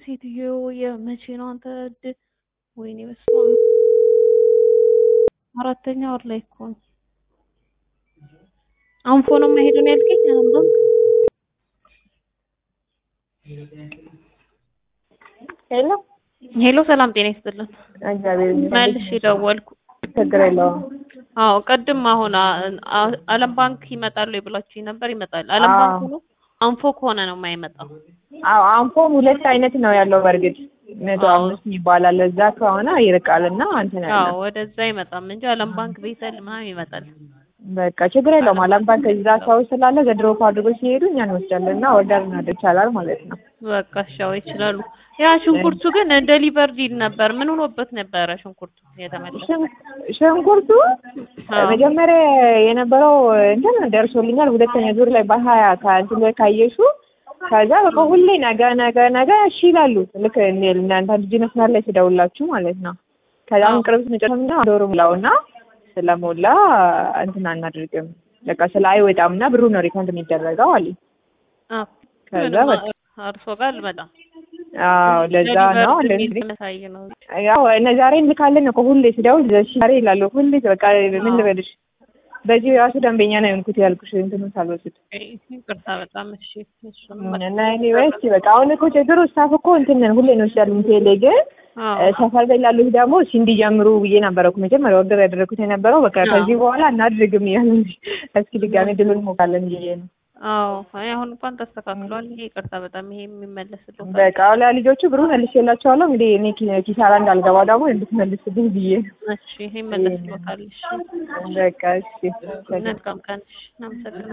ሴትዮ የመቼ ነው አንተ ድ ወይኔ በስመ አብ አራተኛ ወር ላይ እኮ ነው። አንፎ ነው የማይሄዱ ነው ያልከኝ? አሁን ባንክ ሄሎ ሄሎ፣ ሰላም ጤና ይስጥልን። እግዚአብሔር ይመስገን። መልሽ ደወልኩ። ችግር የለውም። አዎ ቅድም አሁን አ- አለም ባንክ ይመጣሉ ብላችሁኝ ነበር። ይመጣል። አለም አዎ። ባንክ ሆኖ አንፎ ከሆነ ነው የማይመጣው። አዎ አንፎም ሁለት አይነት ነው ያለው። በእርግጥ መቶ አዎ። አምስት ይባላል። እዛ ከሆነ ይርቃል እና እንትን አዎ ያለ ወደዛ አይመጣም እንጂ አለም ባንክ ቤተል ምናምን ይመጣል። በቃ ችግር የለውም። አለም ባንክ እዛ ሰው ስላለ ዘድሮፕ አድርጎ ሲሄዱ እኛ እንወስዳለን እና ኦርደር እናደርግ ይቻላል ማለት ነው። በቃ ሻው ይችላሉ። ያ ሽንኩርቱ ግን ዴሊቨር ዲል ነበር። ምን ሆኖበት ነበረ ሽንኩርቱ የተመለሰ? ሽን- ሽንኩርቱ አዎ። መጀመሪያ የነበረው እንትን ደርሶልኛል። ሁለተኛ ዙር ላይ በሀያ ከእንትን ላይ ካየሹ ከዛ በቃ ሁሌ ነገ ነገ ነገ እሺ ይላሉ። ልክ እንደ- እናንተ ልጅ መስመር ላይ ስደውላችሁ ማለት ነው። ከዛ አሁን አዎ። ቅርብ ስንጨርምና ዶሮ ምላውና ስለሞላ እንትን አናደርግም በቃ ስለ አይወጣም እና ብሩ ነው ሪፈንድ የሚደረገው አለ። አዎ። ከዛ ምንም በቃ አርሶ ጋር አልመጣም። አዎ ለዛ ነው ዴሊቨር እንደዚህ የሚያሳይ ነው። ያው እነ ዛሬ እንልካለን እኮ ሁሌ ስደውል እሺ ዛሬ ይላሉ። ሁሌ በቃ ምን አዎ። ልበልሽ በዚህ ራሱ ደንበኛ ነው የሆንኩት ያልኩሽ እንትኑን ሳልወስድ ይቅርታ በጣም እሺ። እሱን እና ኤኒዌይስ በቃ አሁን እኮ ችግሩ ስታፍ እኮ እንትን ነን ሁሌ እንወስዳለን ቴሌ ግን አዎ እ፣ ሰፈር ላይ ላሉት ደግሞ እሺ እንዲጀምሩ ብዬ ነበረ እኮ መጀመሪያ ኦርደር ያደረኩት የነበረው በቃ አዎ። ከዚህ በኋላ እናድርግም እያሉ እንጂ እስኪ ድጋሜ ድሉን ሞካለን ብዬ ነው። አዎ አይ አሁን እንኳን ተስተካክሏል። ይሄ ይቅርታ በጣም ይሄ የሚመለስልዎታል። በቃ ለልጆቹ ብሩ መልሼላቸዋለሁ። እንግዲህ እኔ ኪ- ኪሳራ እንዳልገባ ደግሞ እንድትመልስልኝ ብዬ ነው። እሺ ይሄ ይመለስልዎታል። እሺ በቃ እሺ መልካም ቀን። እሺ እናመሰግናለን።